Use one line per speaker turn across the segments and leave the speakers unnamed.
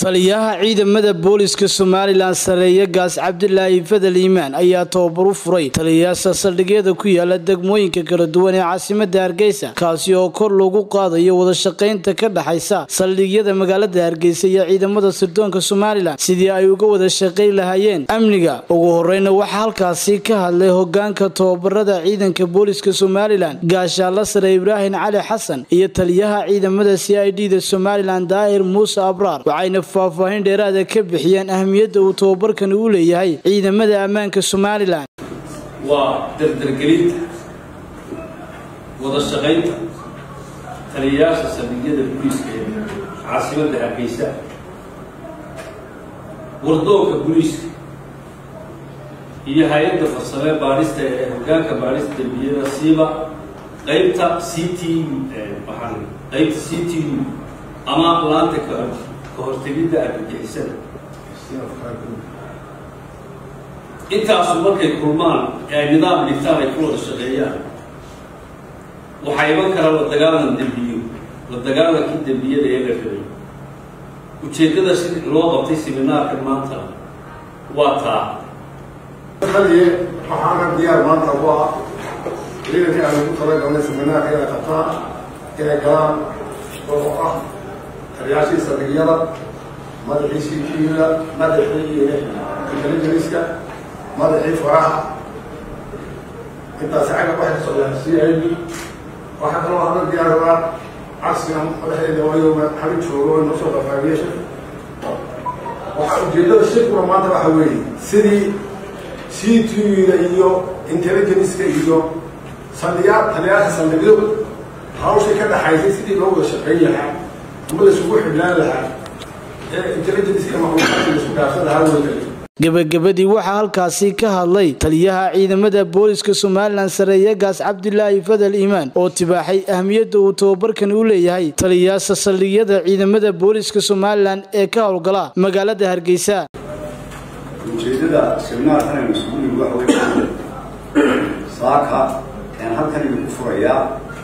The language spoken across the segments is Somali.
taliyaha ciidamada booliska somalilan sareeye gaas cabdilaahi fadal iimaan ayaa tababar u furay taliyayaasha saldhigyada ku yaala degmooyinka kala duwan ee caasimada hargeysa kaasi oo kor loogu qaadayo wadashaqaynta ka dhexaysa saldhigyada magaalada hargeysa iyo ciidamada sirdoonka somalilan sidii ay uga wada shaqayn lahaayeen amniga ugu horeyna waxaa halkaasi ka hadlay hogaanka tababarada ciidanka booliska somalilan gaashaalla sare ibraahim cali xasan iyo taliyaha ciidamada c i d da somalilan daahir muuse abraar waxayna faahfaahin dheeraada ka bixiyeen ahmiyadda uu tababarkani u leeyahay ciidamada ammaanka somalilan
waa dardargelinta wada shaqaynta taliyayaasha saldhigyada booliiska ee caasimadda hargeysa wardoonka booliiska iyo hay-adda farsamee baadhista ee hogaanka baadhista dembiyada siiba qaybta c t waxaan qaybta c t u ama laanta ka kahortegidda argagixisada intaasu markay kulmaan ee ay nidaam dhigtaan ay ku wada shaqeeyaan waxaa iman kara la dagaalan dembiyo la dagaalankii dembiyada ee la rabay ujeeddada si loo qabtay siminaarkan maanta waa taa
haliye waxaana diyaar maanta ku ah ciidankii aan ugu talagalnay siminaarka inay qabtaan inay galaan oo ah taliyaashii saldhigyada madaxii ctda madaxii intelligeniska madaxii faraha intaasi cagga waxay ka socdaan c i d waxaa kaloo hada diyaarabaa cagsigan madaxeeda waayoma xabin joogo inoo soo qafaabiyesha waxaa ujeeddada shirkuna maanta waxa weeye sidii c t da iyo intelligenska iyo saldhiyaa taliyaasha saldhigyo hawshay ka dhaxaysay sidii loo wada shaqeyn lahaa ama laisugu xidhnaan lahaa ee intelligenska macluumaadka laisku dhaafsan lahaa weyda
gebagabadii waxaa halkaasi ka hadlay taliyaha ciidamada booliska somalilan sareeye gaas cabdilaahi fadal iimaan oo tibaaxay ahmiyadda uu tababarkani u leeyahay taliyayaasha saldhigyada ciidamada booliska somalilan ee ka howlgala magaalada hargeysa
ujeeddada seminaarkan aynu isugu nimi waxa wey saaka aan halkan idinku furayaa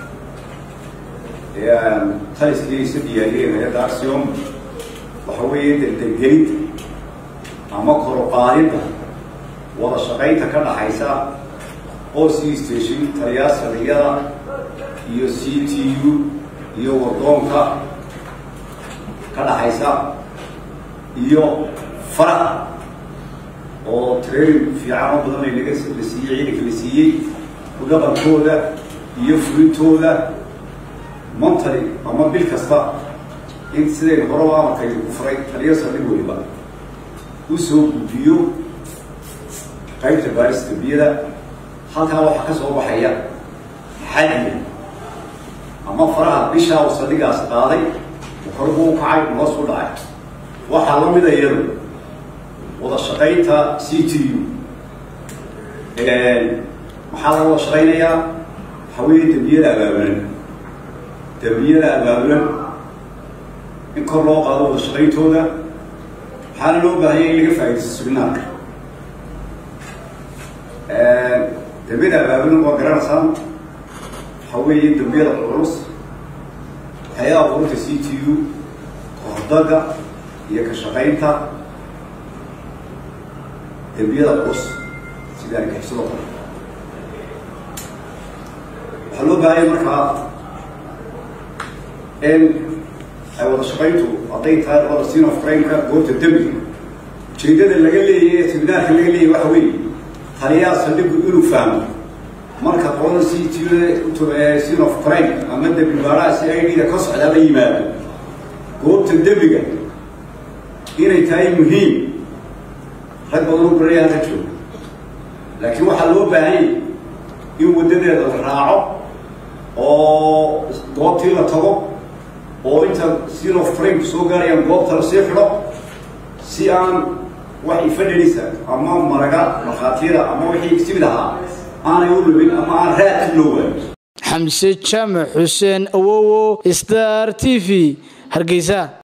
ee aan taliskiisa diyaariyeen hay-adda axiom waxa weeye dardargelinta ama koroqaadidda wada shaqaynta ka dhaxaysa o c station taliyaa saldhigyada iyo c t u iyo wardoonka ka dhaxaysa iyo faraha oo training fiican oo badan ay naga la siiyey ciidanka la siiyey udhaqankooda iyo fulintooda montary ama bil kasta in sidayn horaba amarkaydu ku furay taliya saldhig weliba u soo gudbiyo qaybta baaris dambiyada halkaa waxaa ka soo baxaya xadiga ama faraha bishaa uu saldhigaas qaaday korbu u kacay hoos u dhacay waxaa la mida iyadu wada shaqaynta c t u maxaa laga wada shaqaynayaa waxaa weeye dembiyada abaabulan dembiyada abaabulan in kor loo qaado wada shaqayntooda waxaana loo baahanya in laga faaidaysto siminaarka dembiyada abaabulan waa garanaysaan waxaa weeye dembiyada culus hay-ada ururta c t u kahordaga iyo ka shaqaynta dembiyada culus sida argixisado kale waxaa loo baahanya markaa in ay wada shaqayntu hadday tahay labada sin of crimeka goobta dembiga ujeeddada laga leeyahy ee siminaarka laga leeyahy waxa weeye taliyaha saldhigu inuu fahmo marka qolada c t sin of crime ama dembi baaraha si i d da ka socdaa la yimaado goobta dembiga inay tahay muhiim rag badan u baraya halka jooga laakiin waxaa loo baahanyay in waddadeeda la raaco oo goobtii la tago oo inta sin of frame soo gaarayaan goobta la sii xidho si aan wax ifadhanisa ama maraga markhaatiyada ama wixii simid ahaa aanay u lubin ama aan raadki loo waayo
xamse jaamac xuseen awowo star t v hargeysa